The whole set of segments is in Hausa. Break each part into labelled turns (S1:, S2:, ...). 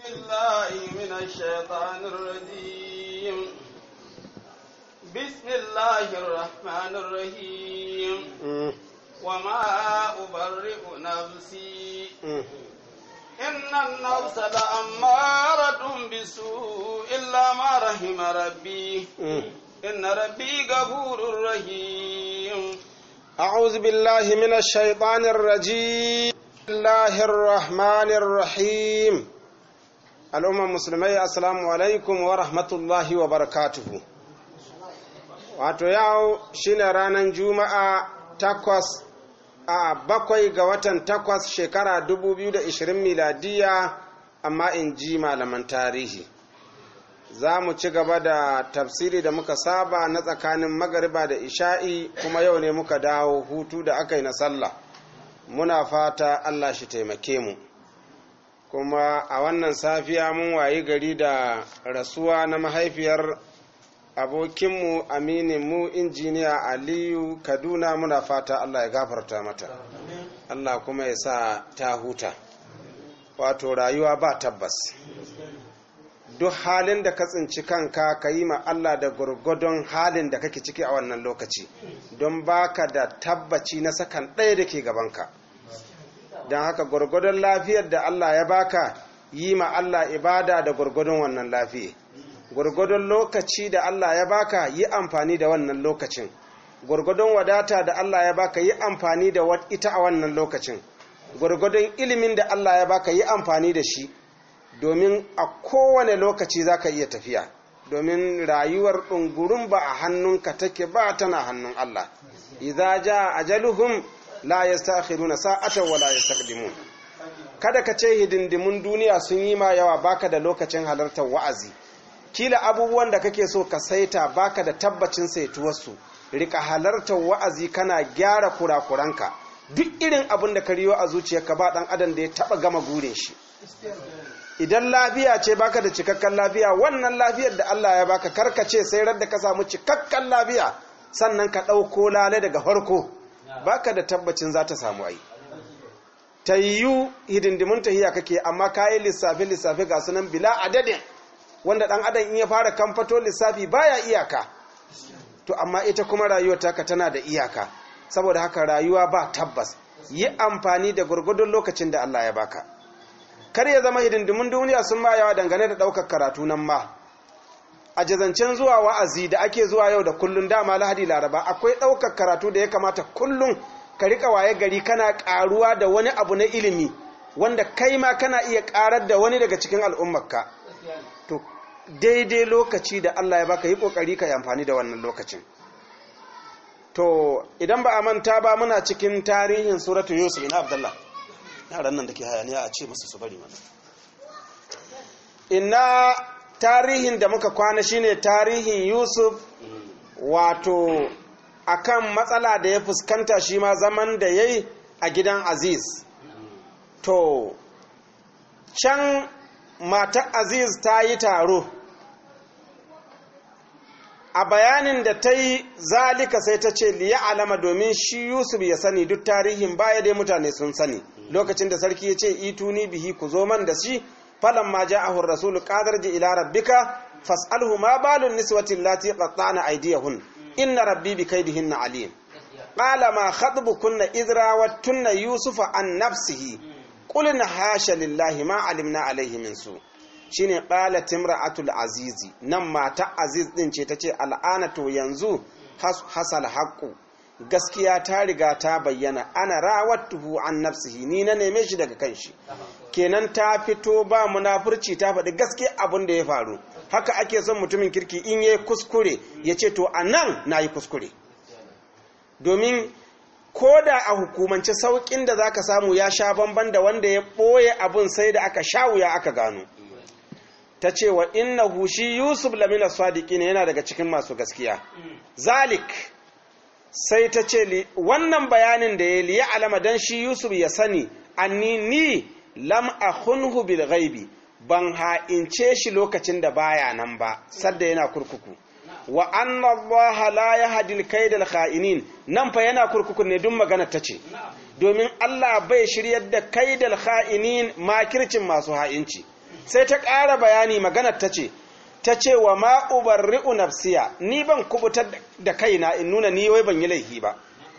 S1: بالله من الشيطان الرجيم بسم الله الرحمن الرحيم وما أبرئ نفسي إن النفس لأمارة بالسوء إلا ما رحم ربي إن ربي غفور رحيم
S2: أعوذ بالله من الشيطان الرجيم بسم الله الرحمن الرحيم الأمة المسلمية السلام عليكم ورحمة الله وبركاته wato yau shine ranar juma'a takwas a bakwai ga watan takwas shekara 2020 miladiya amma in ji malaman tarihi za mu ci gaba da tafsiri da muka saba na tsakanin magariba da isha'i kuma yau ne muka dawo hutu da aka yi na sallah muna fata allah shi taimake mu kuma a wannan safiya mun wayi gari da rasuwa na mahaifiyar abokinmu amininmu injiniya aliyu kaduna muna fata allah ya gafarta mata allah kuma ya sa ta huta wato rayuwa ba tabbas duk halin da ka tsinci kanka ka yi ma Allah da gurgudun halin da kake ciki a wannan lokaci don baka da tabbaci na sakan ɗaya da ke gabanka don haka gurgudun lafiyar da Allah ya baka yi ma Allah ibada da gurgudun wannan lafiya gurgudun lokaci da Allah ya baka yi amfani da wannan lokacin gurgudun wadata da Allah ya baka yi amfani da ita a wannan lokacin gurgudun ilimin da Allah ya baka yi amfani da shi domin a kowane lokaci za ka iya tafiya domin rayuwar ɗungurin ba a hannunka take ba tana hannun Allah idza ja ajaluhum la yastakhiruna sa'atan wa la yastaqdimun kada ka ce hidindimun duniya sun yi ma yawa baka da lokacin halartar wa'azi kila abubuwan da kake so ka saita baka da tabbacin saituwarsu rika halartar wa'azi kana gyara kurakuranka duk irin abin da ka riyo a zuciyarka ba dan adam da ya taba gama gurin shi idan lafiya ce baka da cikakken lafiya wannan lafiyar da Allah ya baka karkace sai radda ka samu cikakken lafiya sannan ka ɗauko lale daga farko baka da tabbacin za ta samu ai ta yiwu hidindimun tahiya kake amma kayi lissafi lissafi ga sunan bila adadin wanda ɗan adam in ya fara kamfato lissafi baya iyaka to amma ita kuma rayuwar taka tana da iyaka saboda haka rayuwa ba tabbas yi amfani da gurgudun lokacin da Allah ya baka kar ya zama hidindimin duniya sun ma yawa dangane da ɗaukar karatu nan ma a jazancen zuwa wa'azi da ake zuwa yau da kullun dama lahadi laraba akwai ɗaukar karatu da ya kamata kullun ka riƙa waye gari kana ƙaruwa da wani abu na ilimi wanda kai ma kana iya ƙarar da wani daga cikin al'ummarka to daidai lokaci da allah ya baka yi ƙoƙari ka yi amfani da wannan lokacin to idan ba a manta ba muna cikin tarihin suratu yusuf ina abdallah yaran nan da ke hayaniya a ce musu su bari mana ina tarihin da muka kwana shine tarihin yusuf wato akan matsala da ya fuskanta shi ma zaman da ya yi a gidan aziz to can matar aziz ta yi taro a bayanin da ta yi zalika sai ta ce liya alama domin shi yusuf ya sani duk tarihin baya dai mutane sun sani lokacin da sarki ya ce ituni bihi ku zo man da shi falan ma ja'ahu ar-rasulu qadar ji ila rabbika fas'alhu ma balun niswati allati qatta'na aydiyahun inna rabbi bi kaydihinna alim qala ma khatbukunna idra wattunna yusufa an nafsihi qulna hasha lillahi ma alimna alayhi min su shine qalat imra'atul azizi nan mata aziz din ce tace al'ana to yanzu hasal haqqu gaskiya ta riga ta bayyana ana rawattuhu an nafsihi ni na neme shi daga kanshi kenan ta fito ba munafurci ta faɗi gaske abin da ya faru haka ake son mutumin kirki in yayi kuskure ya ce to anan nayi kuskure domin ko da a hukumance saukin da zaka samu ya sha bamban da wanda ya ɓoye abin sai da aka sha wuya aka gano ta ce wa innahu shi yusuf lamina sadiqina yana daga cikin masu gaskiya zalik sai ta ce wannan bayanin da ya liya alama don shi yusuf ya sani anni ni lam akhunhu bil ghaibi ban ha'ince shi lokacin da baya nan ba sadda yana kurkuku wa anna allaha la yahdi al kaidal kha'inin nan fa yana kurkuku ne duk magana ta ce domin Allah bai shiryar da kaidal kha'inin makircin masu ha'inci sai ta ƙara bayani maganar ta ce ta ce wa ma ubarri'u nafsiya ni ban kubutar da kaina in nuna ni wai ban yi laifi ba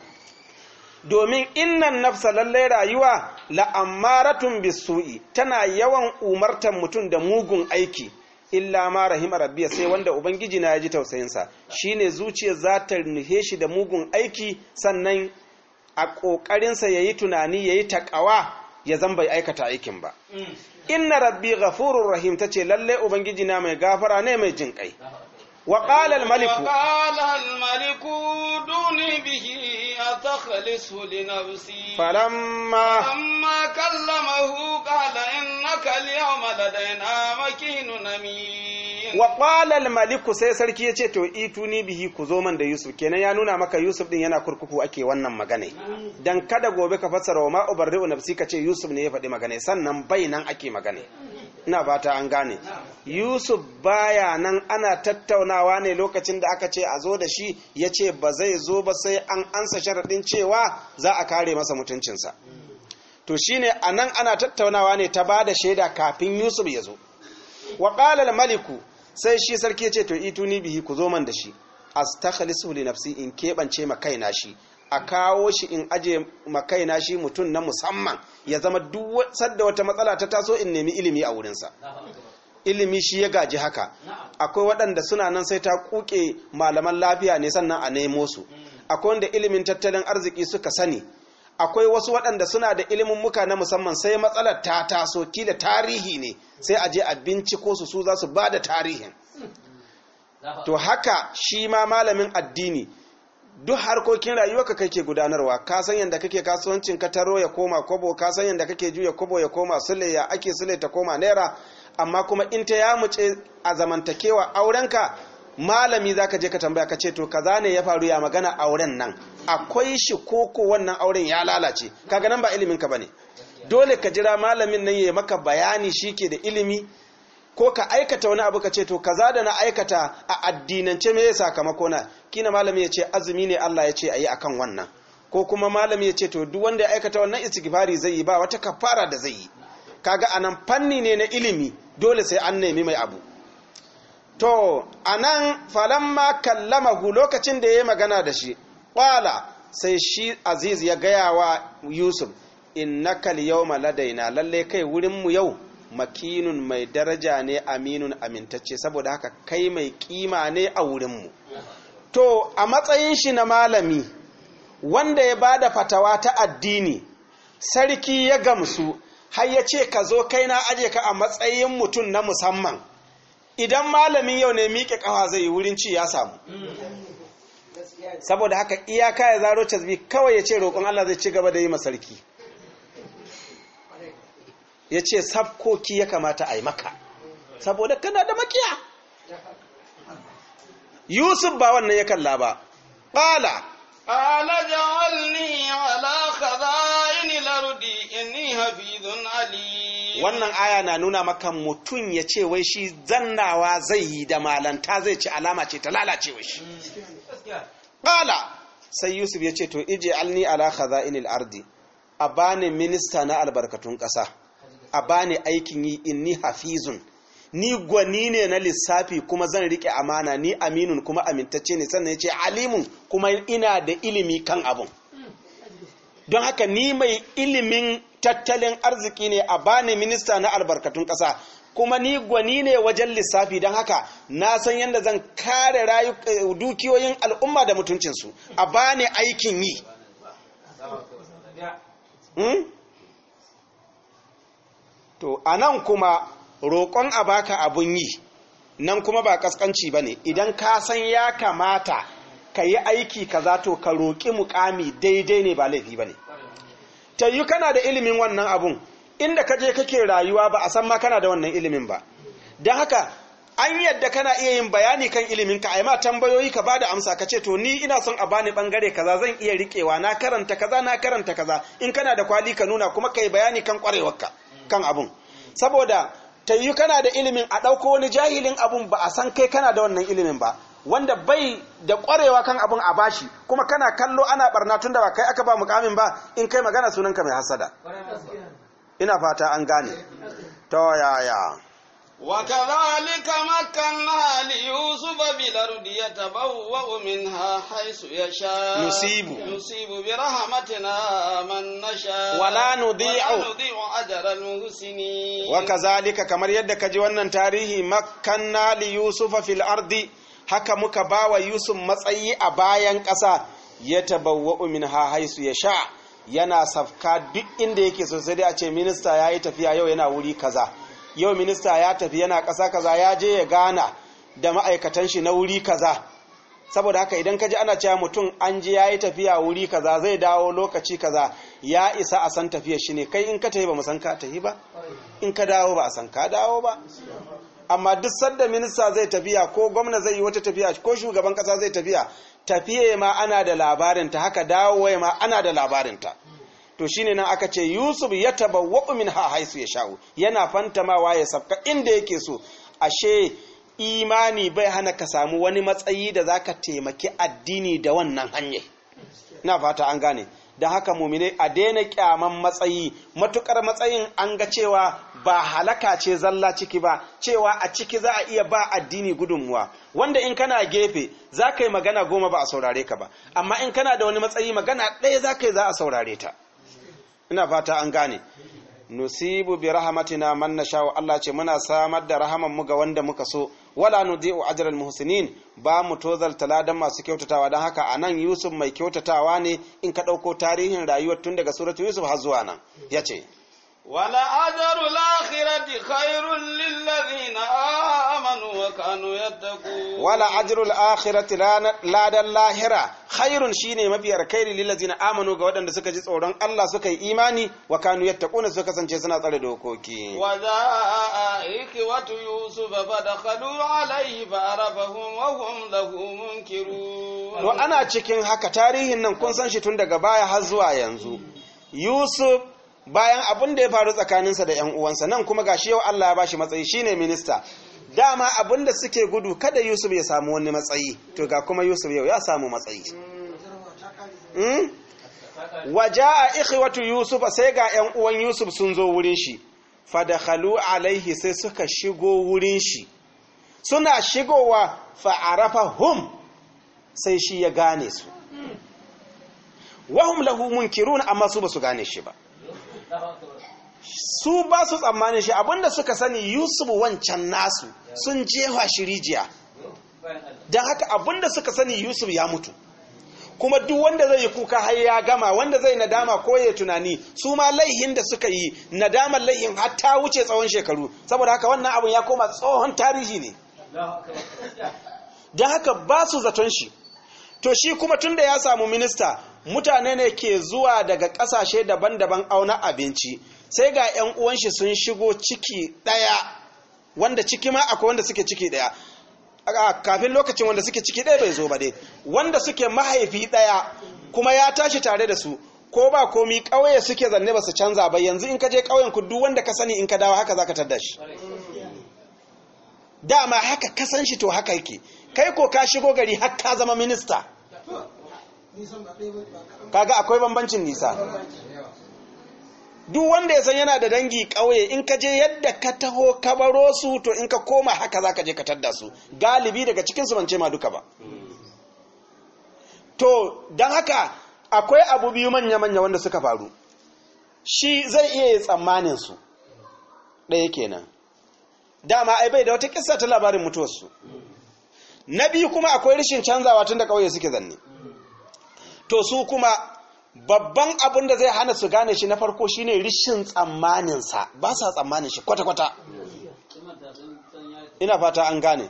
S2: domin innan nafsa lallai rayuwa la'ammaratun bisu'i tana yawan umartar mutum da mugun aiki illa ma rahima rabbiya sai wanda ubangiji na ya ji tausayinsa shine zuciyar za ta nufe shi da mugun aiki sannan a ƙoƙarinsa ya yi tunani ya yi taƙawa ya zan bai aikata aikin ba inna rabbi ghafurur rahim tace lalle ubangiji na mai gafara ne mai jin kai wa qala al maliku
S1: وقال الملك دوني به أتخلص لنفسي
S2: falamma
S1: فلما كلمه قال إنك اليوم لدينا مكين أمين
S2: wa qala al maliku sai sarki yace to ituni bihi ku zo man da yusuf kenan ya nuna maka yusuf din yana kurkuku ake wannan magana dan kada gobe ka fassara wa ma ubarri'u nafsi ka ce yusuf ne ya faɗi magana sannan bai nan ake magana ina fata an gane yusuf baya nan ana tattaunawa ne lokacin da aka ce a zo da shi ya ce ba zai zo ba sai an ansa sharaɗin cewa za a kare masa mutuncinsa to shine a nan ana tattaunawa ne ta ba da shaida kafin yusuf ya zo wa ƙalal maliku sai shi sarki ya ce to ituni bihi ku zo man da shi astakhlisu li nafsi in keɓance ma kaina shi a kawo shi in aje ma kaina shi mutum na musamman ya zama duk sadda wata matsala ta taso in nemi ilimi a wurinsa ilimi shi ya gaji haka akwai waɗanda suna nan sai ta kuke malaman lafiya ne sannan a nemo su akwai wanda ilimin tattalin arziki suka sani akwai wasu waɗanda suna da ilimin muka na musamman sai matsalar ta taso kila tarihi ne sai a je a binciko su su za su ba da tarihin to haka shi ma malamin addini duk harkokin rayuwa ka kake gudanarwa ka san yadda kake kasuwancin ka taro ya koma kobo ka san yadda kake juya kobo ya koma sule ya ake sule ta koma naira amma kuma in ta ya muce a zamantakewa aurenka malami za ka je ka tambaya ka ce to kaza ne ya faru ya magana auren nan akwai shi koko wannan auren ya lalace kaga nan ba ilimin ka bane dole ka jira malamin nan ya maka bayani shi ke da ilimi ko ka aikata wani abu ka ce to kaza da na aikata a addinance me ya sakamako na kina malami ya ce azumi ne Allah ya ce ayi akan wannan ko kuma malami ya ce to duk wanda ya aikata wannan istighfari zai yi ba wata kafara da zai yi kaga anan fanni ne na ilimi dole sai an nemi mai abu to anan falamma kallamahu lokacin da yayi magana da shi qala sai shi aziz ya gaya wa yusuf innaka al-yawma ladaina lalle kai wurin mu yau makinun mai daraja ne aminun amintacce saboda haka kai mai kima ne a wurinmu to a matsayin shi na malami wanda ya bada fatawa ta addini sarki ya gamsu har ya ce ka zo kai na aje ka a matsayin mutum na musamman idan malamin yau ne miƙe ƙafa zai yi wurin ci ya samu saboda haka iyaka ya zaro casbi kawai ya ce roƙon Allah zai ci gaba da yi masarki ya ce sabkoki ya kamata a yi maka saboda kana da makiya yusuf ba wannan ya kalla ba ƙala
S1: قال جعلني على خزائن الأرض إني حفيظ عليم
S2: wannan aya na nuna maka mutum ya ce wai shi zannawa zai yi da malanta zai ci alama ce ta lalacewa shi ƙala sai yusuf ya ce to ije alni ala khaza'inil ardi a bani minista na albarkatun ƙasa a bani aikin yi inni hafizun ni gwani ne na lissafi kuma zan rike amana ni aminun kuma amintacce ne sannan ya ce alimun kuma ina da ilimi kan abun don haka ni mai ilimin tattalin arziki ne a bani minista na albarkatun ƙasa kuma ni gwani ne wajen lissafi don haka na san yadda zan kare dukiyoyin al'umma da mutuncinsu a bani aikin yi hmm? to a nan kuma roƙon a baka abun yi nan kuma ba ƙasƙanci ba ne idan ka san ya kamata ka yi aiki kaza to ka roƙi mukami daidai ne ba laifi ba ne ta yi kana da ilimin wannan abun inda ka je kake rayuwa ba a san ma kana da wannan ilimin ba don haka an yadda kana iya yin bayani kan ilimin ka a ma tambayoyi ka ba da amsa ka ce to ni ina son a bani bangare kaza zan iya riƙewa na karanta kaza na karanta kaza in kana da kwali ka nuna kuma ka yi bayani kan ƙwarewarka kan abun saboda ta yi kana da ilimin a ɗauko wani jahilin abun ba a san kai kana da wannan ilimin ba wanda bai da ƙwarewa kan abun a bashi kuma kana kallo ana barna tun da ba kai aka ba mukamin ba in kai magana sunanka mai hasada ina fata an gane to yaya
S1: وكذلك مكنا ليوسف بالأرض يتبوأ منها حيث يشاء
S2: نصيب.
S1: نصيب برحمتنا من نشاء
S2: ولا نضيع.
S1: ولا نضيع أجر المحسنين
S2: wakazalika kamar yadda kaji wannan tarihi makkanna li yusufa fil ardi haka muka bawa yusuf matsayi a bayan ƙasa ya tabawwa'u minha haisu ya sha yana safka duk inda yake so sai dai a ce minista ya yi tafiya yau yana wuri kaza yau minista ya tafi yana ƙasa kaza ya je ya gana da ma'aikatan shi na wuri kaza saboda haka idan ka ji ana cewa mutum an ji ya yi tafiya wuri kaza zai dawo lokaci kaza ya isa a san tafiyar shi ne kai in ka tafi ba mu san ka tafi ba in ka dawo ba a san ka dawo ba amma duk sanda minista zai tafiya ko gwamna zai yi wata tafiya ko shugaban kasa zai tafiya tafiye ma ana da labarinta haka dawowa ma ana da labarinta to shine nan aka ce yusuf ya tabawwa'u min ha haisu ya sha'u yana fantamawa ya sabka inda yake so ashe imani bai hana ka samu wani matsayi da zaka taimaki addini da wannan hanyar na fata an gane da haka mumine a daina kyaman matsayi matukar matsayin an ga cewa ba halaka ce zalla ciki ba cewa a ciki za a iya ba addini gudunmuwa wanda in kana gefe za ka yi magana goma ba a saurare ka ba amma in kana da wani matsayi magana ɗaya za ka yi za a saurare ta ina fata an gane nusibu bi rahmatina man nasha'u Allah ce muna samar da rahaman mu ga wanda muka so wala nudi'u ajral muhsinin ba mu tozal taladan masu kyautatawa dan haka anan Yusuf mai kyautatawa ne in ka dauko tarihin rayuwar tun daga suratu Yusuf har zuwa nan yace
S1: ولأجر الآخرة خير للذين آمنوا وكانوا يتقون
S2: wala ajrul akhirati ladan lahira khairun shine mafi alkhairi lil ladzina amanu ga waɗanda suka ji tsoron Allah suka yi imani wa kanu yattaquna suka kasance suna tsare dokoki
S1: وجاء إخوة يوسف فدخلوا عليه فعرفهم وهم له منكرون
S2: to ana cikin haka tarihin nan kun san shi tun daga baya har zuwa yanzu Yusuf bayan abin da ya faru tsakaninsa da 'yan uwansa nan kuma gashi yau Allah ya bashi matsayi shine minista dama abin da suke gudu kada Yusuf ya samu wani matsayi to ga kuma Yusuf yau ya samu matsayi hmm? waja'a ikhwatu Yusuf sai ga 'yan uwan Yusuf sun zo wurin shi fadakhalu alaihi sai suka shigo wurin shi suna shigowa fa'arafahum sai shi ya gane su wahum lahu munkirun amma su ba su gane shi ba su ba su tsammanin shi abinda suka sani yusuf wancan nasu sun jefa shi rijiya don haka abinda suka sani yusuf ya mutu kuma duk wanda zai yi kuka har ya gama wanda zai nadama ko ya tunani su ma laihin da suka yi nadamar laihin har ta wuce tsawon shekaru saboda haka wannan abin ya koma tsohon tarihi ne don haka ba su zaton shi to shi kuma tun da ya samu minista mutane ne ke zuwa daga ƙasashe daban-daban auna abinci sai ga 'yan uwan shi sun shigo ciki ɗaya wanda ciki ma akwai wanda suke ciki ɗaya a kafin lokacin wanda suke ciki ɗaya bai zo ba dai wanda suke mahaifi ɗaya kuma ya tashi tare da su ko ba komi ƙauye suke zanne ba su canza ba yanzu in ka je ƙauyen ku duk wanda ka sani in ka dawo haka za ka tadda shi dama haka kasan shi to haka yake kai ko ka shigo gari har ka zama minista kaga akwai bambancin nisa duk wanda ya san yana da dangi ƙauye in ka je yadda ka taho ka baro su to in ka koma haka za ka je ka tadda su galibi daga cikin su bance ma duka ba to don haka akwai abu biyu manya-manya wanda suka faru shi zai iya yi tsammanin su ɗaya kenan dama ai bai da wata kissa ta labarin mutuwarsu na biyu kuma akwai rashin canzawa tun da ƙauye suke zanne to su kuma babban abin da zai hana su gane shi na farko shine rishin tsammaninsa ba sa tsammanin shi kwata-kwata ina fata an gane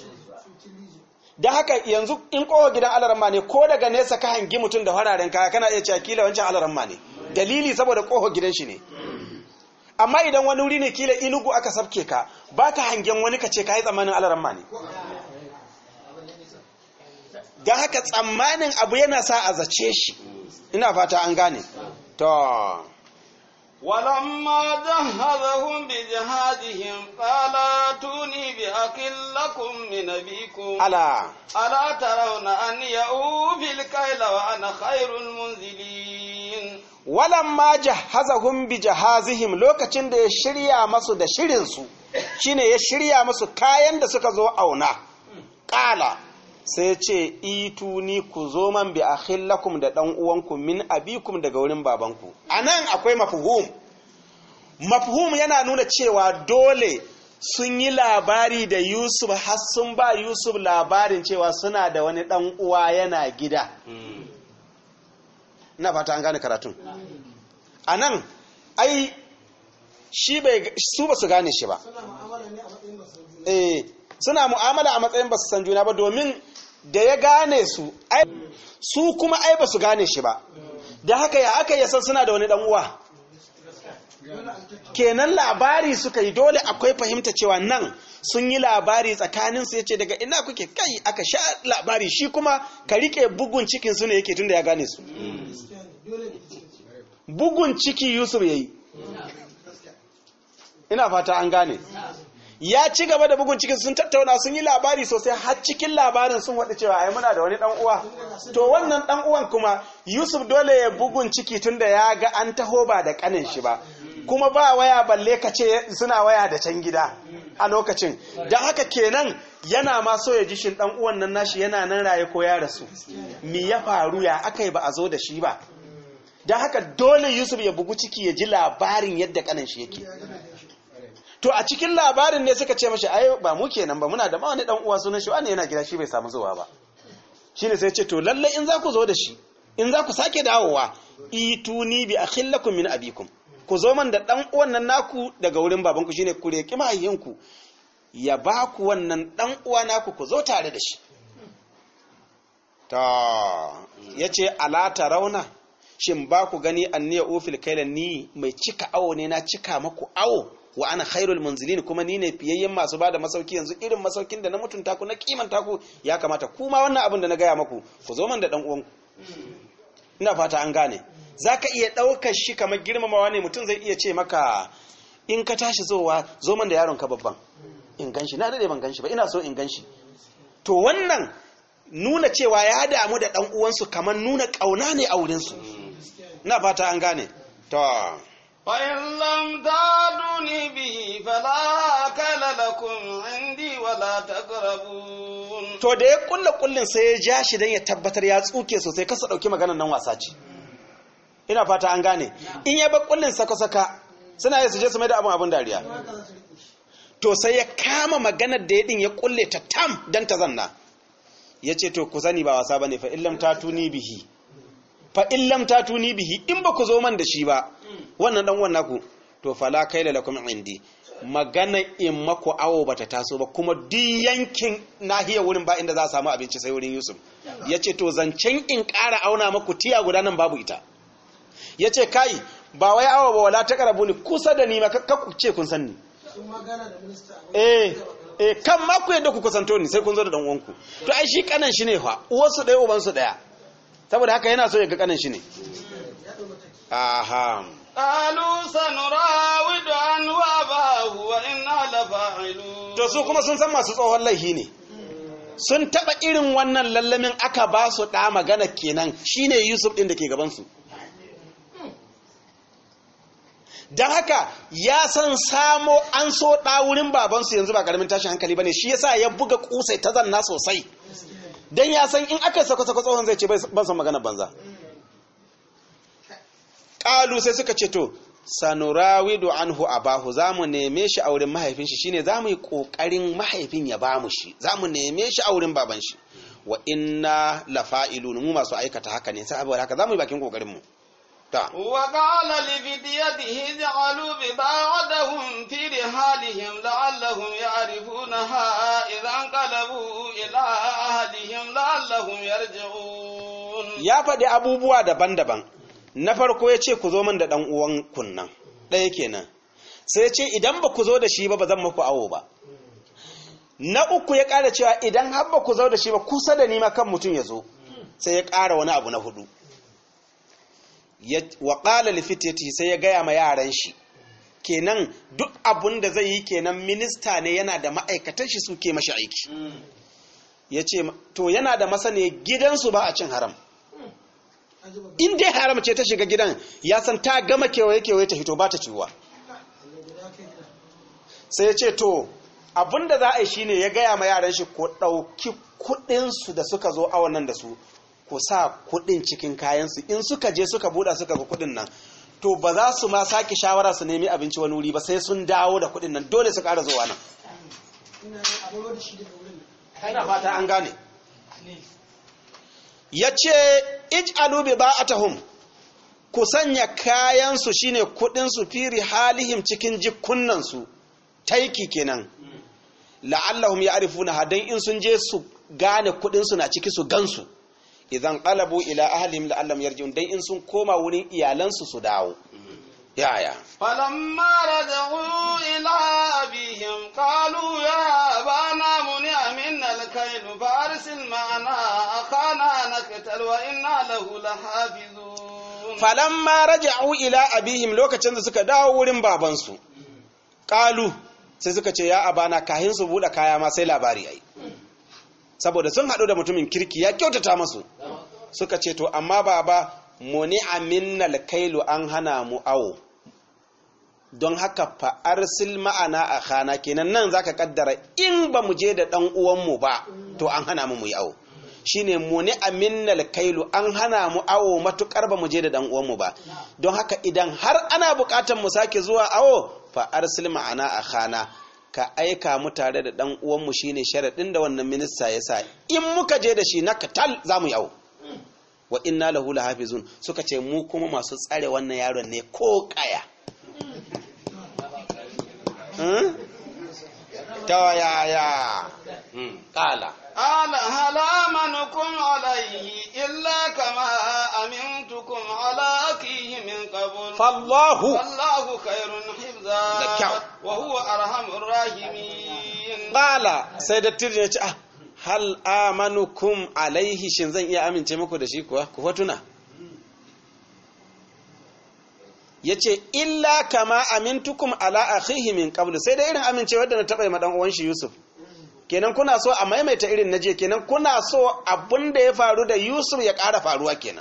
S2: da haka yanzu in kowa gidan alaramma ne ko daga nesa ka hangi mutum da fararen kaya kana iya cewa kila wancan alaramma ne dalili saboda kowa gidan shi ne amma idan wani wuri ne kila inugu aka sabke ka ba ka hangen wani ka ce ka yi tsammanin alaramma ne don haka tsammanin abu yana sa a zace shi ina fata an gane to
S1: ولما جهزهم بجهادهم قال اتوني بأكل لكم من أبيكم
S2: ala
S1: ألا ترون أني أوفي الكيل وأنا خير المنزلين
S2: walamma jahazahum bi jahazihim lokacin da ya shirya masu da shirinsu shine ya shirya masu kayan da suka zo auna ƙala sai ce ituni ku zo man bi akhillakum da dan uwanku min abikum daga wurin babanku anan akwai mafhum mafhum yana nuna cewa dole sun yi labari da Yusuf har sun ba Yusuf labarin cewa suna da wani dan uwa yana gida ina fata an gane karatun anan ai shi bai su ba su gane shi ba eh suna mu'amala a matsayin ba su san juna ba domin da ya gane su ai su kuma ai ba su gane shi ba da haka ya aka yasa suna da wani dan uwa kenan labari suka yi dole akwai fahimta cewa nan sun yi labari tsakanin su yace daga ina kuke kai aka sha labari shi kuma ka rike bugun cikin su ne yake tunda ya gane su bugun ciki Yusuf yayi ina fata an gane ya ci gaba da bugun cikin sun tattauna sun yi labari sosai har cikin labarin sun waɗa cewa ai muna da wani ɗan uwa to wannan ɗan uwan kuma Yusuf dole ya bugun ciki tunda ya ga an taho ba da kanin shi ba kuma ba waya balle ka ce suna waya da can gida a lokacin don haka kenan yana ma so ya ji shin ɗan uwan nan nashi yana nan raye ko ya rasu me ya faru ya aka yi ba a zo da shi ba don haka dole Yusuf ya bugu ciki ya ji labarin yadda kanin shi yake to a cikin labarin ne suka ce mashi ai ba mu kenan ba muna da ma wani dan uwa sunan shi wani yana gida shi bai samu zuwa ba shine sai ce to lalle in za ku zo da shi in za ku sake dawowa ituni bi akhillakum min abikum ku zo man da dan uwan nan naku daga wurin babanku shine ku reki mahayyinku ya ba ku wannan dan uwa naku ku zo tare da shi ta yace ala rauna shin ba ku gani anniya ufil kaila ni mai cika awo ne na cika maku awo wa ana khairul munzilin kuma ni ne fiyayyen masu bada masauki yanzu irin masaukin da na mutunta ku na kimanta ku ya kamata kuma wannan abin da na gaya maku ku zo man da dan uwanku ina fata an gane zaka iya daukar shi kamar girmamawa ne mutum zai iya ce maka in ka tashi zowa zo man da yaron ka babban in ganshi na dade ban ganshi ba ina so in ganshi to wannan nuna cewa ya damu da dan uwansu kamar nuna kauna ne a wurin su ina fata an gane to
S1: فإن لم تعدوني به فلا كل لكم عندي ولا تقربون
S2: to da ya kulle kullin sai ya ja shi dan ya tabbatar ya tsuke sosai kasa dauki maganar nan wasa ce ina fata an gane in ya bar kullin saka saka suna yi su je su mai da abun abun dariya to sai ya kama maganar da ya din ya kulle ta tam dan ta zanna ya ce to ku sani ba wasa bane fa illam tatuni bihi fa illam tatuni bihi in ba ku zo man da shi ba wannan dan wannan ku to fala kaila lakum indi magana in maku awo bata taso ba kuma duk yankin nahiyar wurin ba inda za a samu abinci sai wurin Yusuf yace to zancen in ƙara auna maku tiya guda nan babu ita yace kai ba wai awo ba wala ta karabu ni kusa da ni ma ka ku ce kun san ni eh eh kan ma ku yadda ku kusanto ni sai kun zo da dan uwanku to ai shi kanan shi ne fa uwarsu ɗaya uban su ɗaya saboda haka yana so ya ga kanan shi ne aha
S1: قالوا سنراود عنه أباه وإنا لفاعلون
S2: to su kuma sun san masu tsohon laihi ne sun taba irin wannan lallamin aka ba su ɗa magana kenan shine Yusuf ɗin da ke gabansu don haka ya san samo an so ɗa wurin babansu yanzu ba ƙaramin tashin hankali ba ne shi yasa ya buga kusai ta zanna sosai don ya san in aka sako-sako tsohon zai ce ban san magana banza ƙalu sai suka ce to sanurawidu anhu abahu za mu neme shi a wurin mahaifin shi shine za mu yi ƙoƙarin mahaifin ya ba mu shi za mu neme shi a wurin baban shi wa inna lafa'ilun mu masu aikata haka ne saboda haka za mu yi bakin ƙoƙarin mu ta
S1: وقال لفتيته اجعلوا بضاعتهم في رحالهم لعلهم يعرفونها إذا انقلبوا إلى أهلهم لعلهم يرجعون
S2: ya faɗi abubuwa daban-daban na farko ya ce ku zo min da ɗan uwan kunnan ɗaya kenan sai ya ce idan ba ku zo da shi ba ba zan maku awo ba na uku ya ƙara cewa idan har ba ku zo da shi ba kusa da nima kan mutum ya zo sai ya ƙara wani abu na hudu wa ƙala lifitati sai ya gaya ma yaran shi kenan duk abun da zai yi kenan minista ne yana da ma'aikatan shi suke mashi aiki ya ce to yana da masane gidansu ba a cin haram in dai haram ce ta shiga gidan ya san ta gama kewaye kewaye ta hito ba ta ciwuwa sai ya ce to abinda za a yi shine ya gaya ma yaran shi ko ɗauki kuɗinsu da suka zo awon nan da su ku sa kuɗin cikin kayansu in suka je suka buɗa suka ga kuɗin nan to ba za su ma sake shawara su nemi abinci wani wuri ba sai sun dawo da kuɗin nan dole su ƙara zuwa nan ana fata an gane ya ce ij'alu bi ba'atahum ku sanya kayansu shine kuɗinsu firi halihim cikin jikunnansu taiki kenan la'allahum ya'rifuna hadan in sun je su gane kudin su na ciki su gansu idan qalabu ila ahlihim la'allahum yarji'un dai in sun koma wurin iyalansu su dawo yaya
S1: فلما رجعوا إلى أبيهم قالوا يا أبانا منع منا الكيل فأرسل معنا أخانا نقتل وإنا له لحافظون
S2: falamma raja'u ila abihim lokacin da suka dawo wurin babansu qalu sai suka ce ya abana kahin su bude kaya ma sai labari ai saboda sun haɗu da mutumin kirki ya kyautata masu suka ce to amma baba muni aminnal kailu an hana mu awo don haka fa arsil ma'ana a khana kenan nan zaka kaddara in ba mu je da dan uwanmu ba to an hana mu mu yi awo shine muni aminnal kailu an hana mu awo matukar ba mu je da dan uwanmu ba don haka idan har ana bukatar mu sake zuwa awo fa arsil ma'ana a khana ka aika mu tare da dan uwanmu shine sharadin da wannan minista ya sa in muka je da shi na katal za mu yi awo wa inna lahu lahafizun suka ce mu kuma masu tsare wannan yaron ne ko kaya ta yaya kala
S1: قال هل آمنكم عليه إلا كما أمنتكم على أخيه من قبل
S2: fallahu
S1: والله خير حفظا
S2: Da kyau.
S1: وهو أرحم الراحمين
S2: kala sai dattijo ya ce ah hal amanukum alaihi shin zan iya amince muku da shi kuwa ku fatuna ya ce illa kama amintukum ala akhihi min qablu sai da irin amincewar da na taɓa yi ma ɗan uwan shi Yusuf kenan kuna so a maimaita irin na je kenan kuna so abin da ya faru da Yusuf ya ƙara faruwa kenan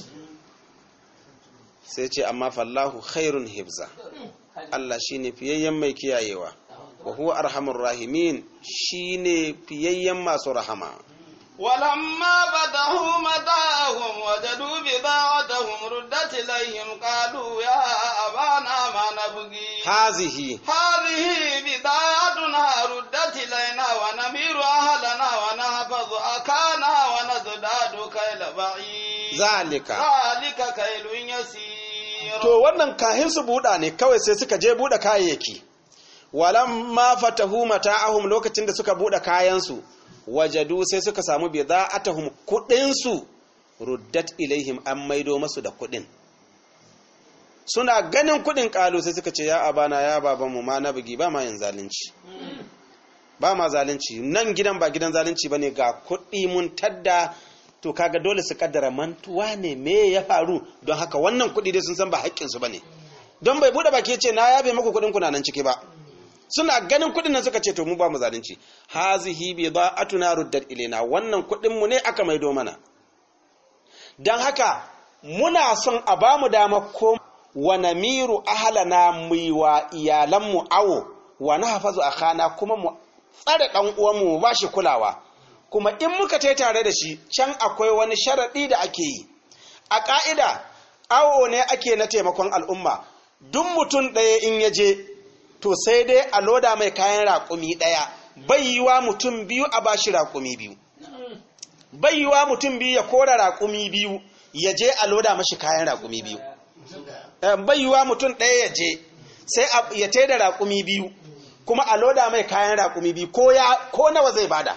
S2: sai ce amma fallahu khairun hibza Allah shine fiyayyen mai kiyayewa wa huwa arhamur rahimin shine fiyayyen masu rahama
S1: ولما فتحوا متاعهم وجدوا بضاعتهم ردت إليهم قالوا يا أبانا ما نبغي
S2: hazihi
S1: هذه بضاعتنا ردت إلينا ونمير أهلنا ونحفظ أكانا ونزداد كيل بعيد
S2: zalika
S1: ذلك كيل يسير
S2: to wannan kahin su buɗa ne kawai sai suka je buɗe kayayyaki walamma fatahu mata'ahum lokacin da suka buɗe kayansu wajadu sai suka samu bida'atahum kuɗin su ruddat ilaihim an maido masu da kuɗin suna ganin kuɗin ƙalu sai suka ce ya abana ya babanmu ma na bugi ba ma yin zalunci ba ma zalunci nan gidan ba gidan zalunci bane ga kuɗi mun tadda to kaga dole su kaddara mantuwa ne me ya faru don haka wannan kuɗi dai sun san ba haƙƙinsu ba ne don bai buɗe baki ya ce na yabe maku kuɗin kuna nan ciki ba suna ganin kuɗin nan suka ce to mu ba mu zalunci hazihi bi atuna ruddat ilaina wannan kuɗin mu ne aka maido mana don haka muna son a ba mu dama ko wa namiru ahlana mu yi wa iyalanmu awo wa na hafazu akhana kuma mu tsare ɗan uwanmu mu ba shi kulawa kuma in muka tai tare da shi can akwai wani sharaɗi da ake yi a ƙa'ida awo ne ake na taimakon al'umma duk mutum ɗaya in ya je to sai dai a loda mai kayan raƙumi ɗaya bai yi wa mutum biyu a bashi raƙumi biyu bai yi wa mutum biyu ya kora raƙumi biyu ya je a loda mashi kayan raƙumi biyu Eh, bai yi wa mutum ɗaya ya je sai a- ya tai da raƙumi biyu kuma a loda mai kayan raƙumi biyu ko ya ko nawa zai bada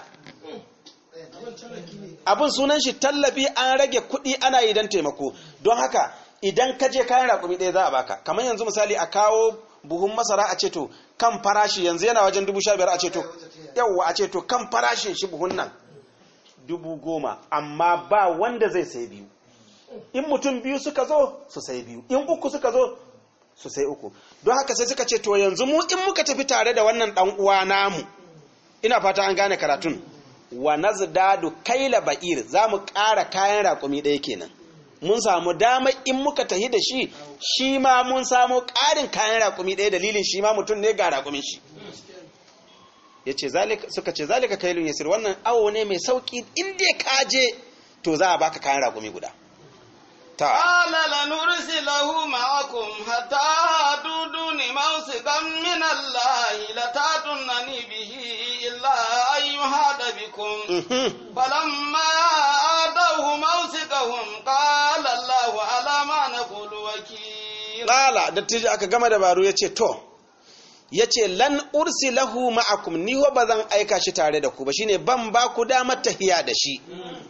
S2: abin sunan shi tallafi an rage kuɗi ana yi don taimako don haka idan ka je kayan raƙumi ɗaya za a baka kamar yanzu misali a kawo buhun masara a ce to kan farashi yanzu yana wajen dubu sha biyar a ce to yawwa a ce to kan farashin shi buhun nan dubu goma amma ba wanda zai sai biyu in mutum biyu suka zo su sai biyu in uku suka zo su sai uku don haka sai suka ce to yanzu mu in muka tafi tare da wannan dan uwa namu ina fata an gane karatun wa nazdadu kaila ba'ir za mu ƙara kayan raƙumi ɗaya kenan mun samu dama in muka tahi da shi shi ma mun samu ƙarin kayan raƙumi ɗaya dalilin shi ma mutum ne ga raƙumin shi ya ce suka ce zalika kailun yasir wannan awo ne mai sauƙi in dai ka je to za a baka kayan raƙumi guda ta
S1: قال لنرسله معكم حتى تودون موثقا من الله لتاتونني به إلا أن يهاد بكم فلما آتوه موثقهم قال الله على ما نقول وكيل
S2: ƙala dattijo aka gama dabaru ya ce to ya ce lan ursi lahu ma'akum ni ba zan aika shi tare da ku ba shine ban ba ku damar tahiya da shi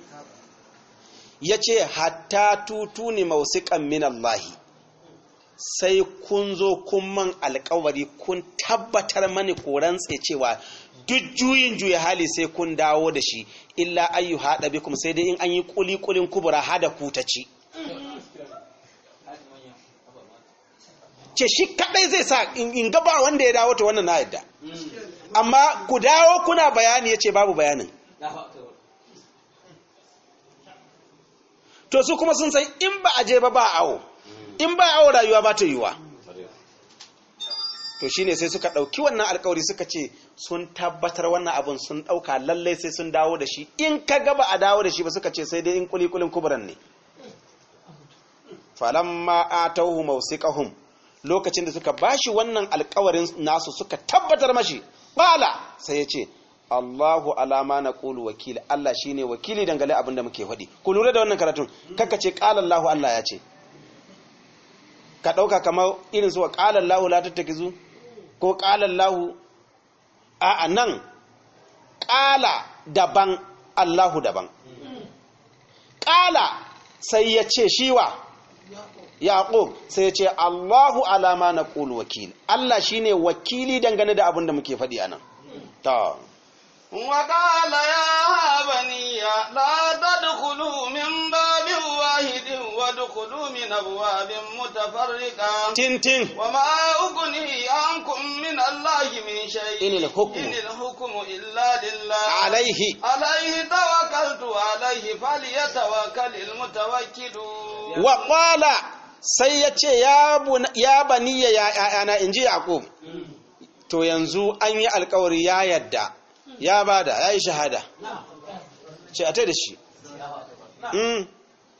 S2: ya ce hatta tutu ne mausiƙan min Allahi sai kun zo kun man alkawari kun tabbatar mani ko rantse cewa duk juyin juya hali sai kun dawo da shi illa ayyu haɗa bikum sai dai in an yi kuli kulin kubura hada ku ta ci ce shi kadai zai sa in gaba wanda ya dawo ta wannan na yadda amma ku dawo kuna bayani ya ce babu bayanin to su kuma sun san in ba a je ba ba awo in ba awo rayuwa ba ta yiwa to shine sai suka ɗauki wannan alkawari suka ce sun tabbatar wannan abun sun ɗauka lallai sai sun dawo da shi in ka gaba a dawo da shi ba suka ce sai dai in kulikulin kuburan ne falamma atauhu mawsiqahum lokacin da suka bashi wannan alkawarin nasu suka tabbatar mashi qala sai ya ce Allahu alama na ƙulu wakili Allah shi ne wakili dangane abin da muke faɗi ku lura da wannan karatun kaka ce ƙala Allahu Allah ya ce ka ɗauka kamar irin su wa ƙala Allahu la tattakizu ko ƙala Allahu a nan ƙala daban Allahu daban ƙala sai ya ce shiwa Yaqub sai ya ce Allahu alama na ƙulu wakili Allah shi ne wakili dangane da abin da muke faɗi a nan ta
S1: وقال يا بني لا تدخلوا من باب واحد وادخلوا من أبواب متفرقة
S2: tintin
S1: وما أغني عنكم من الله من شيء
S2: إن الحكم
S1: إن الحكم إلا لله
S2: alaihi
S1: عليه توكلت عليه فليتوكل المتوكلون
S2: wa qala sai ya ce ya baniya ya ‘ya'yana in ji Yaƙub, to yanzu an yi alkawari ya yadda, ya bada, ya yi shahada, ce a ta da shi. Mm.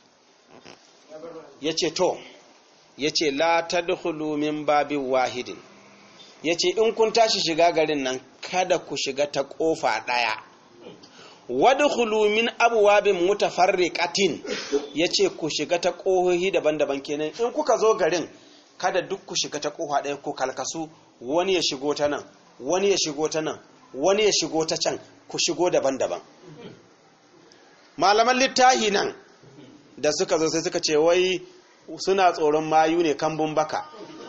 S2: Ya ce to, ya ce la ta min babin wahidin, ya ce in kun tashi shiga garin nan kada ku shiga ta ƙofa ɗaya. wadkhulu min abwabin mutafarriqatin yace ku shiga ta kohohi daban-daban kenan in kuka zo garin kada duk ku shiga ta koha ɗaya ko kalkasu wani ya shigo ta nan wani ya shigo ta nan wani ya shigo ta can ku shigo daban-daban malaman littahi nan da suka zo sai suka ce wai suna tsoron mayu ne kambun baka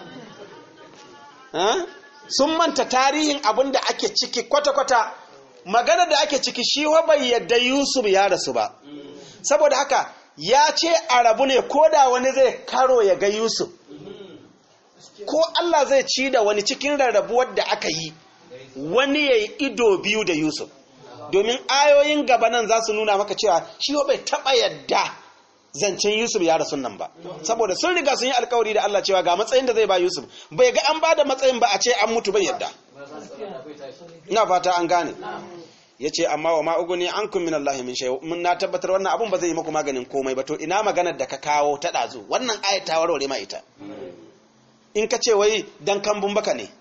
S2: sun manta tarihin abin da ake ciki kwata-kwata magana da ake ciki shi wa bai yadda Yusuf ya rasu ba saboda haka ya ce a rabu ne ko da wani zai karo ya ga Yusuf ko Allah zai ci da wani cikin rarrabuwar da aka yi wani ya yi ido biyu da Yusuf domin ayoyin gaba nan za su nuna maka cewa shi wa bai taɓa yadda zancen Yusuf ya rasu nan ba saboda sun riga sun yi alkawari da Allah cewa ga matsayin da zai ba Yusuf bai ga an ba da matsayin ba a ce an mutu bai yadda ina fata an gane ya ce amma wa ma'uguni an kun min Allah min shay mun na tabbatar wannan abun ba zai yi muku maganin komai ba to ina maganar da ka kawo ta ɗazu wannan ayat ta warware ma ita in ka ce wai dan kambun baka ne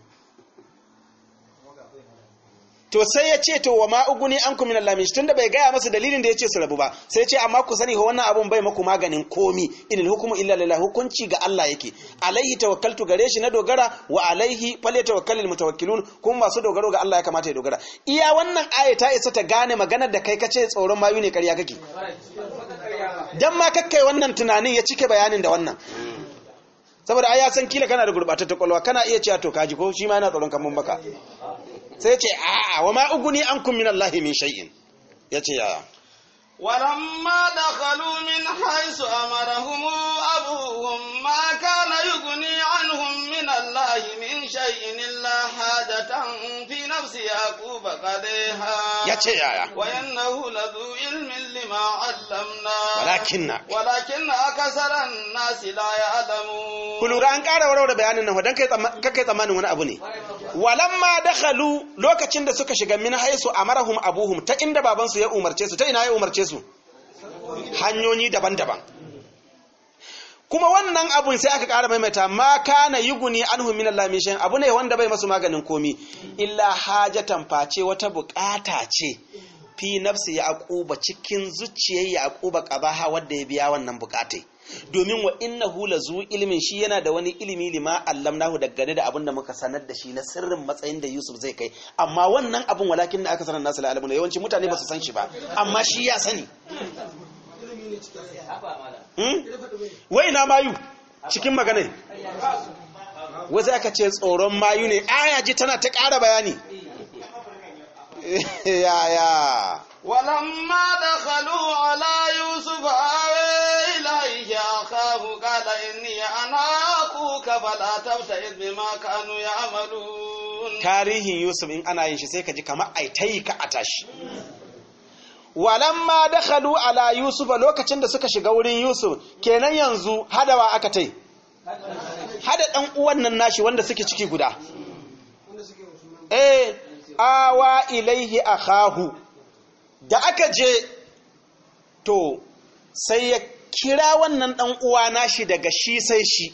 S2: to sai ya ce to wa ma'uguni an kun min Allah min tunda bai gaya masa dalilin da ya ce su rabu ba sai ya ce amma ku sani wannan abun bai muku maganin komi inil hukumu illa lillah hukunci ga Allah yake alaihi tawakkaltu gare shi na dogara wa alaihi falyatawakkalul mutawakkilun kuma masu dogaro ga Allah ya kamata ya dogara iya wannan aya ta isa ta gane maganar da kai kace tsoron mayu ne ƙarya kake dan ma kakkai wannan tunanin ya cike bayanin da wannan saboda ai ya san kila kana da gurbatar kwalwa kana iya cewa to kaji ko shi ma yana tsoron kamun baka sai ce a'a wa ma uguni ankum min Allah min shay'in yace ya
S1: ولما دخلوا من حيث أمرهم أبوهم ما كان يغني عنهم من الله من شيء إلا حاجة في نفس نفس يعقوب قديها
S2: yace yaya
S1: وإنه لذو علم لما علمنا
S2: walakinna
S1: ولكن أكثر الناس لا يعلمون
S2: ku lura an ƙara warware bayanin nan dan kai tsamma- kai tsammanin wani abu ne walamma dakhalu lokacin da suka shiga min haisu amarahum abuhum ta inda babansu ya umarce su ta ina ya umarce su hanyoyi daban-daban kuma wannan abun sai aka ƙara maimaita ma kana yuguni anhum min Allah min shay'in abu ne wanda bai masu maganin komi illa hajatan face wata bukata ce fi nafsi yaquba cikin zuciyar yaquba qabaha wanda ya biya wannan bukatai domin wa innahu lazu ilmin shi yana da wani ilimi lima allamnahu daggane da abin da muka sanar da shi na sirrin matsayin da Yusuf zai kai amma wannan abun walakin da aka sanar nasu la'alamu yawanci mutane ba su san shi ba amma shi ya sani Hmm? wai na mayu cikin magana wai sai aka ce tsoron mayu ne aya ji tana ta ƙara bayani yaya
S1: ولما دخلوا على يوسف آوى إليه أخاه قال إني أنا أخوك فلا تبتئس بما كانوا يعملون
S2: tarihin yusuf in ana yin shi sai ka ji kamar ai ta yi ka a tashi walamma dakhalu ala yusuf lokacin da suka shiga wurin yusuf kenan yanzu hadawa aka tai hada dan uwan nan nashi wanda suke ciki guda eh awa ilaihi akahu da aka je to sai ya kira wannan dan uwa nashi daga shi sai shi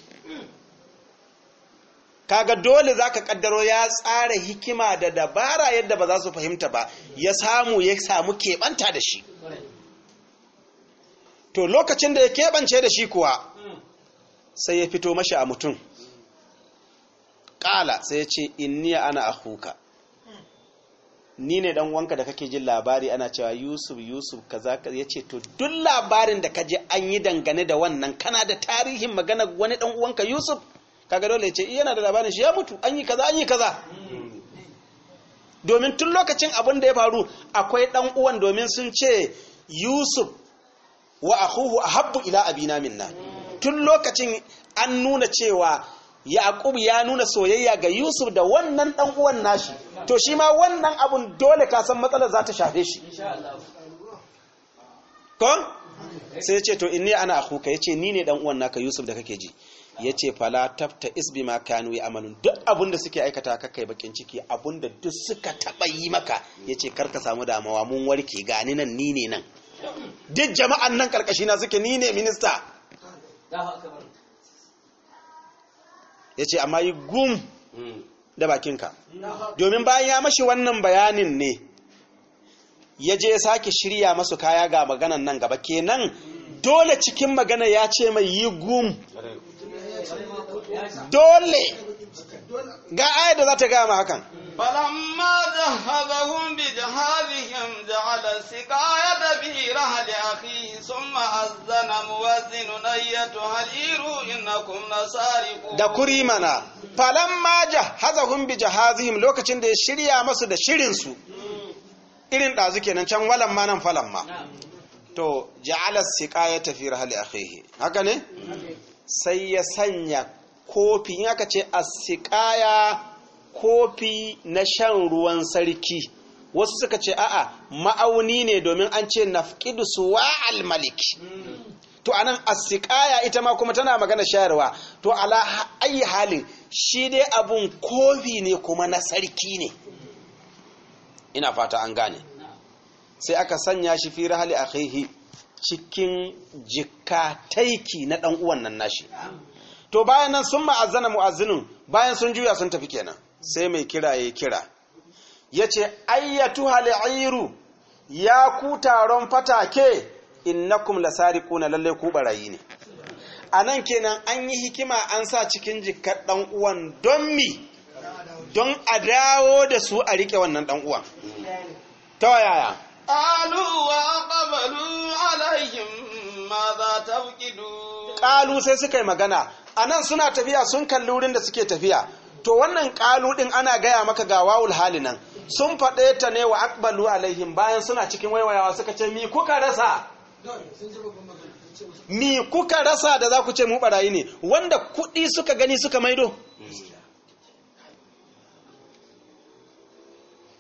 S2: kaga dole zaka kaddaro ya tsara hikima da dabara yadda ba za su fahimta ba ya samu ya samu keɓanta da shi to lokacin da ya keɓance da shi kuwa sai ya fito mashi a mutum ƙala sai ya ce inniya ana ahuka ni ne dan wanka da kake jin labari ana cewa yusuf yusuf kaza ya ce to duk labarin da kaje an yi dangane da wannan kana da tarihin magana wani dan uwanka yusuf kaga dole ya ce yana da labarin shi ya mutu an yi kaza an yi kaza domin tun lokacin abin da ya faru akwai dan uwan domin sun ce yusuf wa akhuhu ahabbu ila abina minna tun lokacin an nuna cewa yaqub ya nuna soyayya ga yusuf da wannan dan uwan nashi to shi ma wannan abun dole ka san matsalar za ta shafe shi kon sai ya ce to inni ana akhuka yace ni ne dan uwan naka yusuf da kake ji yace fala tafta isbi ma kanu amalun duk abun da suke aikata ka kai bakin ciki abun da duk suka taba yi maka yace kar ka samu damuwa mun warke gani nan ni ne nan duk jama'an nan karkashi na suke ni ne minista yace amma yi gum da bakinka domin bayan ya mashi wannan bayanin ne ya je ya sake shirya masu kaya ga maganan nan gaba kenan dole cikin magana ya ce mai yi gum dole ga aya da za ta gama hakan
S1: فلما جهزهم بجهازهم جعل السقاية في رحل أخيه ثم أذن مؤذن أيتها العير إنكم لسارقون
S2: da kuri mana falamma jahazahum bi jahazihim lokacin da ya shirya masu da shirin su irin dazu kenan can walan ma nan falamma to ja'ala siqayata fi rahli akhihi haka ne sai ya sanya kofi in aka ce as-siqaya kofi na shan ruwan sarki wasu suka ce a'a ma'auni ne domin an ce nafqidu suwa'al malik to anan as-siqaya ita ma kuma tana magana shayarwa to ala ayi halin shi dai abun kofi ne kuma na sarki ne ina fata an gane sai aka sanya shi fi rahali akhihi cikin jikka taiki na dan uwan nan nashi to bayan nan sun ma'azzana mu'azzinin bayan sun juya sun tafi kenan sai mai kira ya kira yace ayyatu hal'iru ya ku taron fatake innakum lasariquna lalle ku barayi ne anan kenan an yi hikima an sa cikin jikkar dan uwan don mi don a dawo da su a rike wannan dan uwan ta yaya
S1: قالوا وأقبلوا عليهم ماذا تفقدون
S2: kalu sai suka yi magana anan suna tafiya sun kalli wurin da suke tafiya to wannan kalu din ana gaya maka ga wawul hali nan sun faɗe ta ne wa akbalu alaihim bayan suna cikin waiwayawa suka ce mi kuka rasa mi kuka rasa da za ku ce mu barayi ne wanda kuɗi suka gani suka maido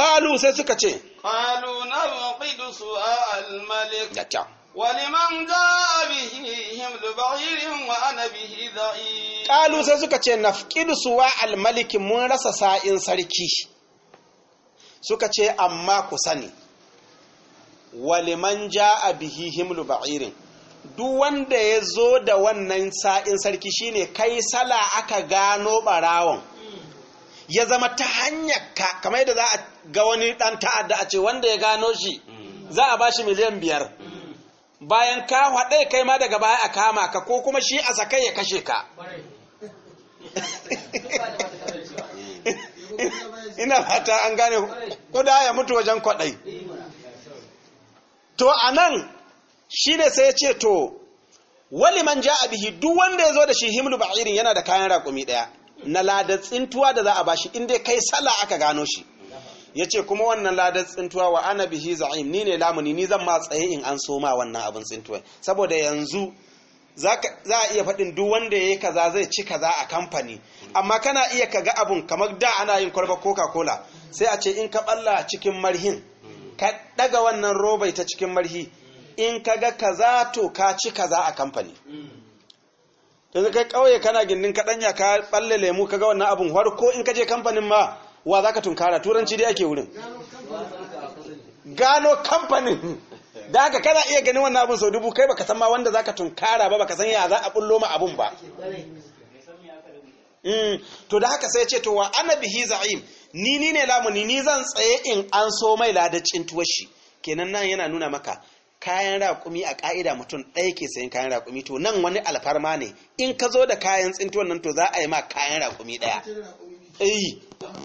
S2: qalu sai suka ce
S1: قالوا نفقد سواء الملك
S2: da kyau
S1: ولمن جاء به حمل بعير وأنا به ضعيف
S2: qalu sai suka ce nafqidu suwa al-malik mun rasa sa'in sarki suka ce amma ku sani waliman ja'a bihi himlu ba'irin duk wanda ya zo da wannan sa'in sarki shine kai sala aka gano barawon ya zama ta hanyar ka kamar yadda za a ga wani dan ta'adda a ce wanda ya gano shi za a bashi miliyan biyar bayan ka haɗe kai ma daga baya a kama ka ko kuma shi a sakai ya kashe ka ina fata an gane kuda ya mutu wajen kwaɗai to a nan shi ne sai ya ce to wali man ja bihi duk wanda ya zo da shi himlu ba'irin yana da kayan raƙumi ɗaya na ladar tsintuwa da za a bashi inda kai sallah aka gano shi ya ce kuma wannan ladar tsintuwa wa ana bihi za'im ni ne lamuni ni zan ma tsaye in an soma wannan abin tsintuwa saboda yanzu za a iya faɗin duk wanda ya yi kaza zai ci kaza a kamfani amma kana iya kaga abun kamar da ana yin kwalba coca-cola sai a ce in ka ɓalla cikin marhin ka ɗaga wannan robai ta cikin marhi in ka ga kaza to ka ci kaza a kamfani yanzu kai kauye kana gindin kaɗanya ka ɓalle lemu ka ga wannan abun ko in ka je kamfanin ma wa za ka tunkara turanci dai ake wurin gano kamfanin da haka kana iya ganin wannan abun sau dubu kai baka san ma wanda za ka tunkara ba baka san ya za a bullo ma abun ba to da haka sai ce to wa ana bihi za'im ni ni ne lamuni ni zan tsaye in an so mai ladacin tuwashi kenan nan yana nuna maka kayan raƙumi a ƙa'ida mutum ɗaya ke sayan kayan raƙumi to nan wani alfarma ne in ka zo da kayan tsintuwan nan to za a yi ma kayan raƙumi ɗaya eh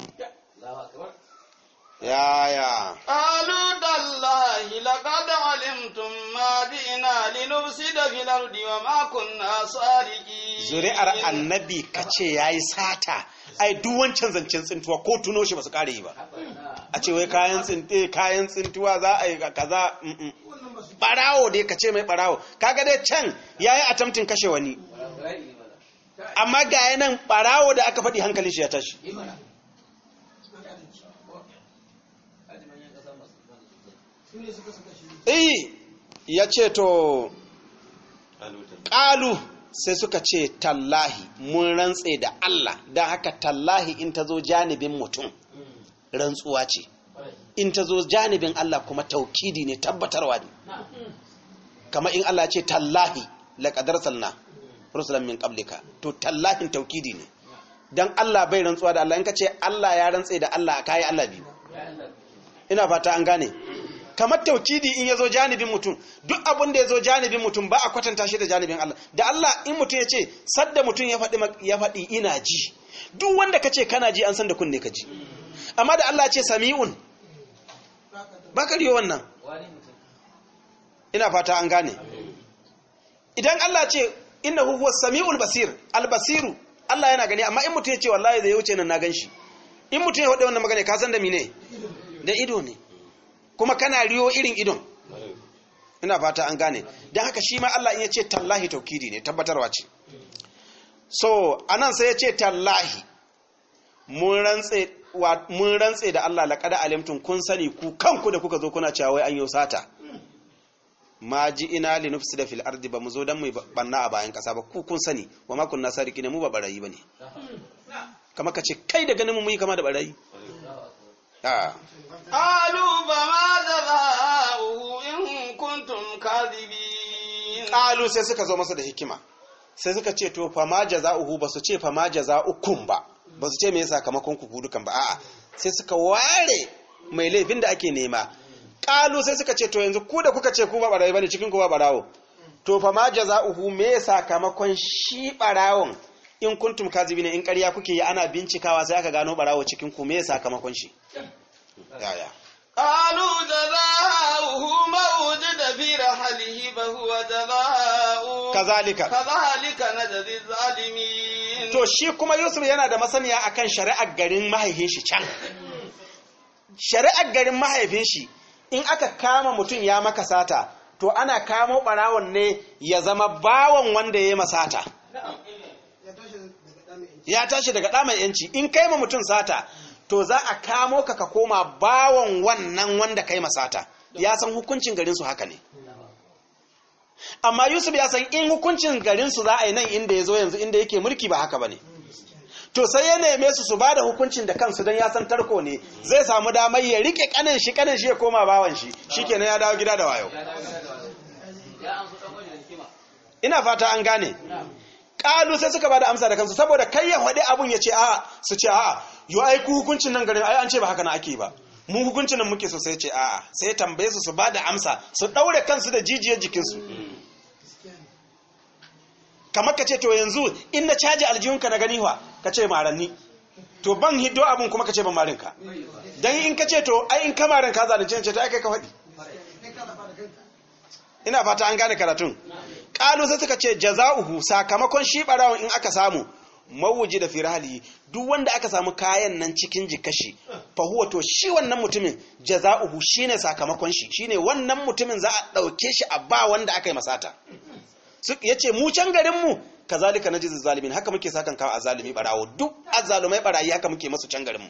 S2: ya ya
S1: قالوا تالله لقد علمتم ما جئنا لنفسد في الأرض وما كنا سارقين
S2: zuri'ar annabi ka ce ya yi sata ai duk wancan zancen tsintuwa ko tuno shi ba su kare yi ba a ce wai kayan tsinte kayan tsintuwa za a yi kaza mm-mm. barawo dai ka ce mai barawo kaga dai can ya yi atamtin kashe wani amma ga nan barawo da aka faɗi hankalin shi ya tashi eh ya ce to ƙalu sai suka ce tallahi mun rantse da Allah don haka tallahi in ta zo janibin mutum rantsuwa ce in ta zo janibin Allah kuma taukidi ne tabbatarwa ne kama in Allah ce tallahi laƙadar salna rusulan min ƙablika to tallahin taukidi ne don Allah bai rantsuwa da Allah in ka ce Allah ya rantse da Allah a kayi Allah biyu ina fata an gane kamar taukidi in ya zo janibin mutum duk abin da ya zo janibin mutum ba a kwatanta shi da janibin Allah da Allah in mutum ya ce sadda mutum ya faɗi ya faɗi ina ji duk wanda ka ce kana ji an san da kunne ka ji amma da Allah ce sami'un ba ka riyo wannan ina fata an gane idan Allah ce innahu huwa sami'ul basir albasiru Allah yana gani amma in mutum ya ce wallahi zai wuce nan na gan shi in mutum ya faɗi wannan magana ka san da mine da ido ne kuma kana riyo irin idon ina fata an gane don haka shi ma Allah in ya ce tallahi taukidi ne tabbatarwa ce so anan sai ya ce tallahi mun rantse da Allah laƙada alimtun kun sani ku kanku da kuka zo kuna cewa wai an yi sata ma ji ina li nufsi da fil ardi ba mu zo dan mu banna a bayan kasa ba ku kun sani wa ma kunna sariki ne mu ba barayi bane kamar ka ce kai da ganin mu yi kama da barayi
S1: قالوا فما جزاؤه إن كنتم كاذبين
S2: qalu sai suka zo masa da hikima sai suka ce to fa ma jaza'uhu ba su ce fa ma jaza'ukum ba ba su ce me sakamakon ku dukan ba a'a sai suka ware mai laifin da ake nema qalu sai suka ce to yanzu ku da kuka ce ku ba barayi bane cikin ku ba barawo to fa ma jaza'uhu me sakamakon shi barawon in kuntum kazibina in ƙarya kuke yi ana bincikawa sai aka gano barawo cikin ku me sakamakon shi yaya
S1: قالوا جزاؤه ما وجد في رحله فهو جزاؤه
S2: kazalika
S1: كذلك نجزي الظالمين
S2: to shi kuma Yusuf yana da masaniya akan shari'ar garin mahaifin shi can shari'ar garin mahaifin shi in aka kama mutum ya maka sata to ana kamo barawon ne ya zama bawan wanda ya yi masata ya tashi daga ɗa mai yanci in kai ma mutum sata to za a kamo ka ka koma bawan wannan wanda kai masata ya san hukuncin garinsu haka ne amma yusuf ya san in hukuncin garinsu za a yi nan inda ya zo yanzu inda yake mulki ba haka ba ne to sai ya neme su su ba da hukuncin da kansu don ya san tarko ne zai samu damar ya rike kanin shi kanin shi ya koma bawan shi shikenan ya dawo gida da wayo ina fata an gane kalu sai suka ba da amsa da kansu saboda kai ya faɗi abun ya ce a su ce a yo ai ku hukuncin nan garin ai an ce ba haka na ake ba mu hukuncin nan muke so sai ce a'a sai tambaye su su ba da amsa su ɗaure kansu da jijiyar jikinsu kamar ka ce to yanzu in na caji aljihunka na gani wa ka ce maranni to ban hiddo abun kuma ka ce ban marinka dan in ka ce to ai in ka marin ka zalunce ce to ai kai ka faɗi ina fata an gane karatun kalu sai suka ce jaza'uhu sakamakon shi barawon in aka samu mawuji da firali duk wanda aka samu kayan nan cikin jikashi fa huwa to shi wannan mutumin jaza'uhu shine sakamakon shi shine wannan mutumin za a dauke shi a ba wanda aka yi masata yace mu can garin mu kazalika najiz zalimin haka muke sakan kawo azalimi barawo duk azalumai barayi haka muke masu can garin mu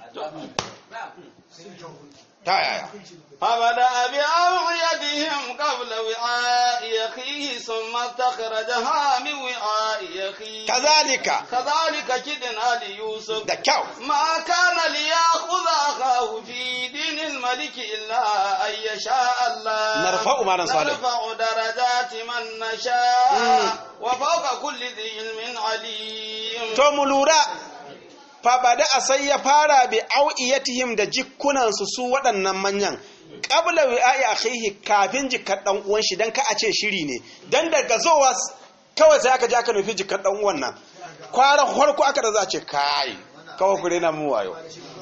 S2: ta yaya
S1: فبدأ بأوعيتهم قبل وعاء أخيه ثم استخرجها من وعاء أخيه
S2: كذلك
S1: كذلك كدنا ليوسف
S2: da kyau
S1: ما كان ليأخذ أخاه في دين الملك إلا أن يشاء الله
S2: نرفع ما نصالح.
S1: نرفع درجات من نشاء وفوق كل ذي علم عليم
S2: to mu lura fa bada a sai ya fara bi au'iyatihim da jikkunansu su waɗannan manyan qabla wi'a'i akhihi kafin jikar dan uwan shi dan ka a ce shiri ne dan daga zowa s- kawai sai aka je aka nufi jikar dan uwan nan kwaran farko aka da za a ce kai kawai ku rena mu wayo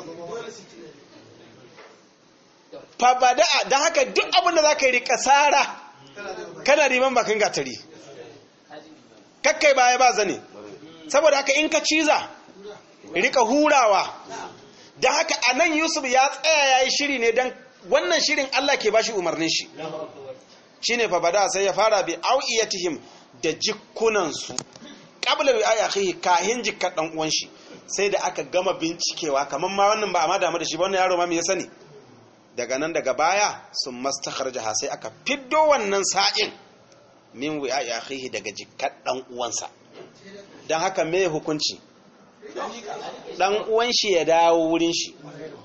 S2: fa bada dan haka duk abin da zaka yi rika sara kana riman bakin gatari kakkai baya ba zane saboda haka in ka ciza rika hurawa da haka a nan yusuf ya tsaya ya yi shiri ne don wannan shirin allah ke bashi umarnin shi shi ne fabada sai ya fara bi au'iyatihim da jikunansu ƙabla bi aya kai kahin jikar ɗan uwan shi sai da aka gama bincikewa kamar ma wannan ba a ma damu da shi ba wannan yaro ma me ya sani daga nan daga baya sun mastakharjaha sai aka fiddo wannan sa'in min wi'a ya akhihi daga jikar ɗan uwansa don haka me hukunci dan uwan shi ya dawo wurin shi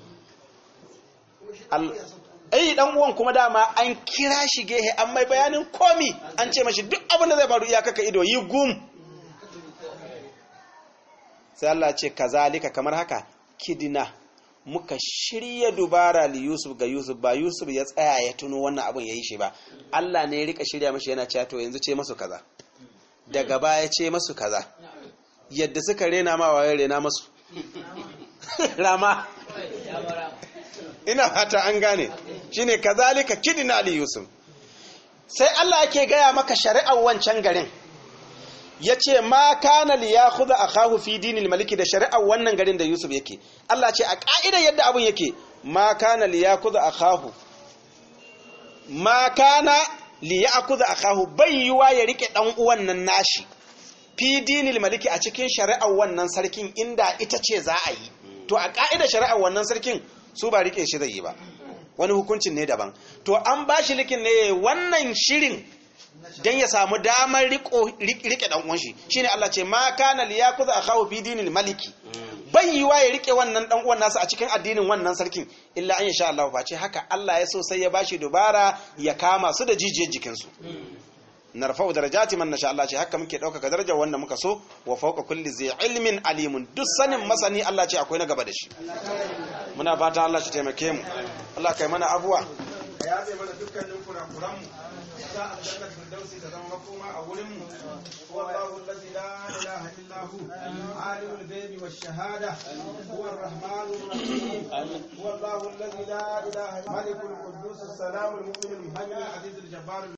S2: ai dan uwan kuma dama an kira shi gehe an mai bayanin komi an ce mashi duk abin da zai faru iyaka ka ido yi gum sai Allah ce kazalika kamar haka kidina muka shirya dubara li Yusuf ga Yusuf ba Yusuf ya tsaya ya tuno wannan abin yayi shi ba Allah ne ya rika shirya mashi yana cewa to yanzu ce masu kaza daga baya ce masu kaza yadda suka rena ma waye rena masu rama ina fata an gane shine kazalika kidina li yusuf sai Allah yake gaya maka shari'ar wancan garin yace ma kana li yakhudha akahu fi dinil maliki da shari'ar wannan garin da yusuf yake Allah ce a ka'idar yadda abun yake ma kana li yakhudha akahu ma kana li yakhudha akahu bai yiwa ya rike dan uwan nan nashi fi dinil maliki a cikin shari'ar wannan sarkin inda ita ce za a yi to a ka'idar shari'ar wannan sarkin su ba rike shi zai yi ba wani hukuncin ne daban to an ba shi likin ne wannan shirin dan ya samu damar rike dan uwan shi shine Allah ce ma kana liyakuza akhahu fi dinil maliki bai yiwa ya rike wannan dan uwan nasa a cikin addinin wannan sarkin illa an insha Allah face haka Allah ya so sai ya bashi dubara ya kama su da jijiyar jikin su narfa'u darajati man nasha Allah ce haka muke ɗaukaka darajar wanda muka so wa fawqa kulli zai ilmin alimun duk sanin masani Allah ce akwai na gaba da shi muna fatan Allah shi taimake mu Allah kai mana abuwa ka yabe mana dukkanin kurakuran mu sa aljanna firdausi ta zama makoma a wurin mu wallahu allazi la ilaha illa hu alimul ghaibi wash shahada huwa arrahmanur rahim wallahu allazi la ilaha illa malikul quddus salamul mu'minul muhaiminul azizul jabbar